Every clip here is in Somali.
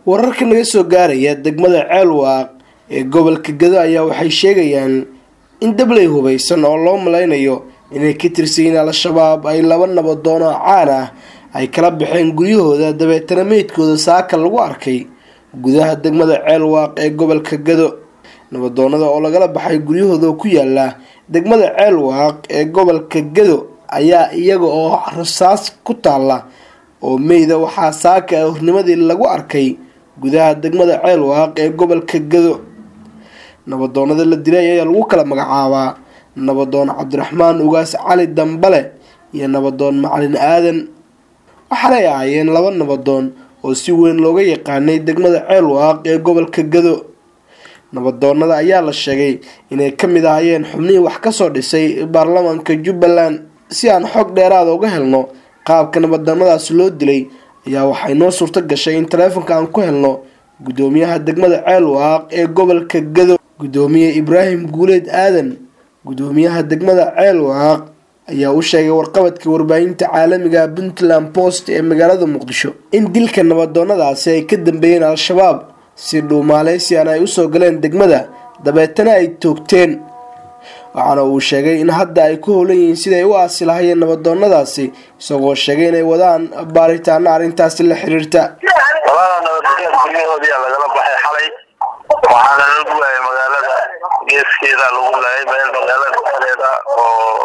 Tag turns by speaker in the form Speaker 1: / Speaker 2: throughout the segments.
Speaker 1: wararka naga soo gaaraya degmada ceelwaaq ee gobolka gado ayaa waxay sheegayaan in dabley hubeysan oo loo malaynayo inay ka tirsayiin al-shabaab ay laba nabadoon oo caan ah ay kala baxeen guryahooda dabeetana meydkooda saaka lagu arkay gudaha degmada ceelwaaq ee gobolka gado nabadoonada oo lagala baxay guryahooda ku yaala degmada ceelwaaq ee gobolka gado ayaa iyaga oo rasaas ku taala oo meyda waxaa saaka hornimadii lagu arkay gudaha degmada ceelwaaq ee gobolka gado nabadoonada la dilay ayaa lagu kala magacaabaa nabadoon cabdiraxmaan ugaas cali dambale iyo nabadoon macalin aadan waxaanay ahaayeen laba nabadoon oo si weyn looga yaqaanay degmada ceelwaaq ee gobolka gado nabadoonada ayaa la sheegay inay ka mid ahaayeen xubnihii wax kasoo dhisay baarlamaanka jubbaland si aan xog dheeraada uga helno qaabka nabadoonadaas loo dilay ayaa waxay noo suurto gashay in taleefonka aan ku helno gudoomiyaha degmada ceelwaaq ee gobolka gado gudoomiye ibraahim guuleed aadan gudoomiyaha degmada ceelwaaq ayaa u sheegay warqabadka warbaahinta caalamiga puntland post ee magaalada muqdisho in dilka nabadoonadaasi ay ka dambeeyeen al-shabaab si dhuumaaleysian ay usoo galeen degmada dabeetana ay toogteen waxaana uu sheegay in hadda ay ku howlan yihiin siday u aasi lahayeen nabadoonadaasi isagoo sheegay inay wadaan baaritaano arrintaasi la xiriirta
Speaker 2: labada nabadgelya guryahoodiyaa lagala baxay xalay waxaana lagu waayay magaalada geeskeeda lagu laayay meel magaalada dhexdeeda oo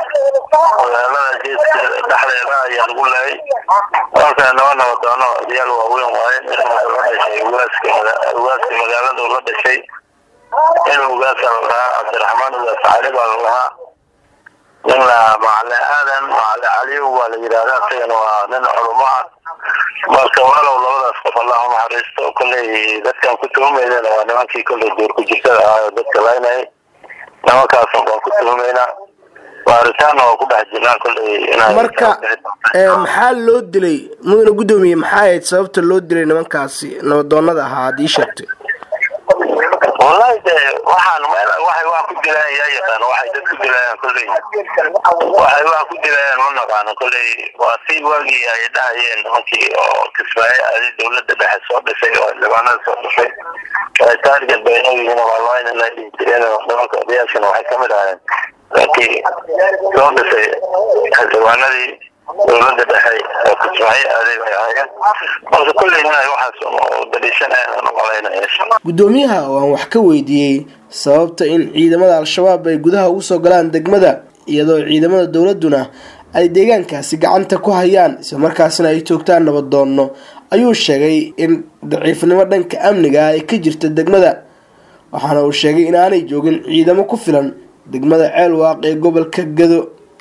Speaker 2: magaalada geeskeeda dhexdeeda ayaa lagu laayay marka naba nabadoono odayaal waaweyn waaye nin wuxuu la dhashay ugaaska ugaaska magaalada uu la dhashay nin ugaasa la lahaa cabdiraxmaan ugaas cali baa la lahaa nin la macali aadan macali caliyow baa la yidhahda isagana waa nin culumo ah marka walow labadaas qof allah unaxariisto kolley dadkan ku tuhumaydana waa nimankii kolley duur ku jirtada ahaa oo dadka laynayay nimankaasun baan ku tuhumaynaa baaritaanna waa ku dhex jirnaa kolley inay
Speaker 1: marka maxaa loo dilay mudana guddoomiye maxaa ahayd sababta loo dilay nimankaasi nabadoonada ahaa ad ii sheegtay
Speaker 2: wallahi de waxaan meel waxay wax ku dilayaan yaa yaqaano waxay dad ku dilayaan kolley waxay wax ku dilayaan ma naqaano kolley waa si waagii ay dhahayeen nimankii oo kismaayo adi dawladda dhexe soo dhisay oo xildhibaanada soo dhisay ay taarget bayno yihiin waalwayna la dhihi jireen nimanka odayaashana waxay kamid ahaayeen nimankii soo dhisay xildhibaanadii dawladda dhexe oo kismaayo aaday bay ahaayeen marka kolley inay waxaas daliishanayaan umalaynaya
Speaker 1: guddoomiyaha oo aan wax ka weydiiyey sababta in ciidamada al-shabaab ay gudaha ugu soo galaan degmada iyadoo ciidamada dowladuna ay deegaankaasi gacanta ku hayaan islamarkaasina ay toogtaan nabadoono ayuu sheegay in daciifnimo dhanka amniga ay ka jirta degmada waxaana uu sheegay in aanay joogin ciidamo ku filan degmada ceelwaaq ee gobolka gado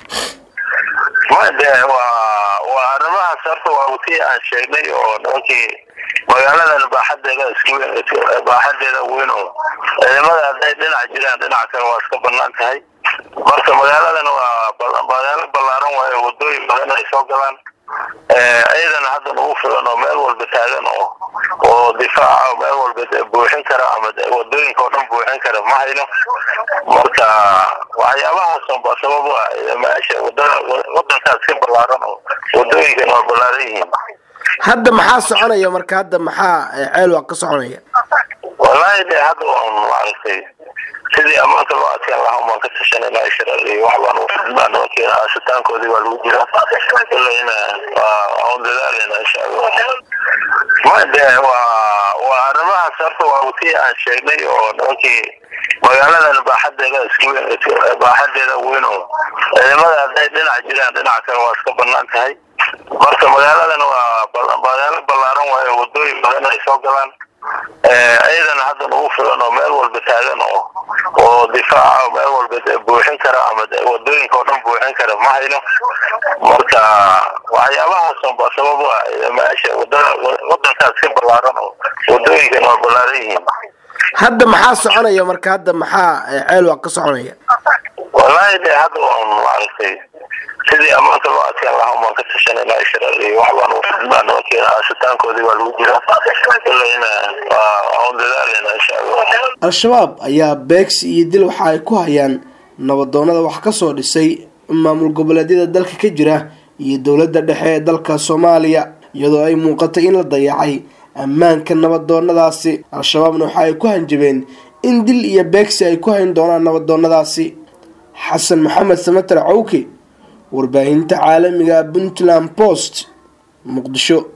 Speaker 2: de waa waa arrimahaas horta waa wati aan sheegnay oo nimankii magaaladan baaxadeeda iska baaxadeeda weyn oo ciidamada hadday dhinac jiraan dhinac kale waa iska banaan tahay marka magaaladan waa magaalo ballaaran waayo wadooyin badan ay soo galaan ciidana hadda ugu filan oo meel walba taagan oo oo difaaca meel walba buuxin kara ama wadooyinka oo dhan buuxin kara ma hayno marka waxyaabahaas baa sabab u ah meesha wadada wadankaas ka ballaaran oo wadooyinkan waa ballaaran yihiin
Speaker 1: hadda maxaa soconaya marka hadda maxaa ceelwaaq ka soconaya
Speaker 2: wallahi de hadda waan maaragtay sidii ammaanka loo adkaan lahaa umaan ka tashanayna shirar iyo wax baan ufidnaa nimankii aasitaankoodii baa lagu jira kulleyna waan dadaaleyna insha allah ma de waa waa arrimahaas horta waa wati aan sheegnay oo nimankii magaaladan baaxadeeda iska baaxadeeda weyn oo ciidamada hadday dhinac jiraan dhinac kale waa iska banaan tahay marka magaaladan waa magaalo ballaaran waayo wadooyin badan ay soo galaan ciidana hadda ugu filan oo meel walba taagan oo oo difaaca meel walba buuxin kara ama wadooyinka oo dhan buuxin kara ma hayno marka waxyaabahaas baa sabab u ah meesha wadada wadankaas ka ballaaran oo wadooyinkan waa ballaaran yihiin
Speaker 1: hadda maxaa soconaya marka hadda maxaa ceelwaaq ka soconaya
Speaker 2: wallahi de hadda waan maaragtay sidii ammaanka loo adkaan lahaa umaan ka tashanayna shirar iyo wax baan ufidnaa nimankii aasitaankoodii baa lagu jira kulleyna waan dadaaleyna insha allah
Speaker 1: al-shabaab ayaa beegsi iyo dil waxa ay ku hayaan nabadoonada wax kasoo dhisay maamul goboleedyada dalka ka jira iyo dowladda dhexe ee dalka soomaaliya iyadoo ay muuqatay in la dayacay ammaanka nabadoonadaasi al-shabaabna waxa ay ku hanjabeen in dil iyo beegsi ay ku hayn doonaan nabadoonadaasi xasan maxamed samater cawke warbaahinta caalamiga puntland post muqdisho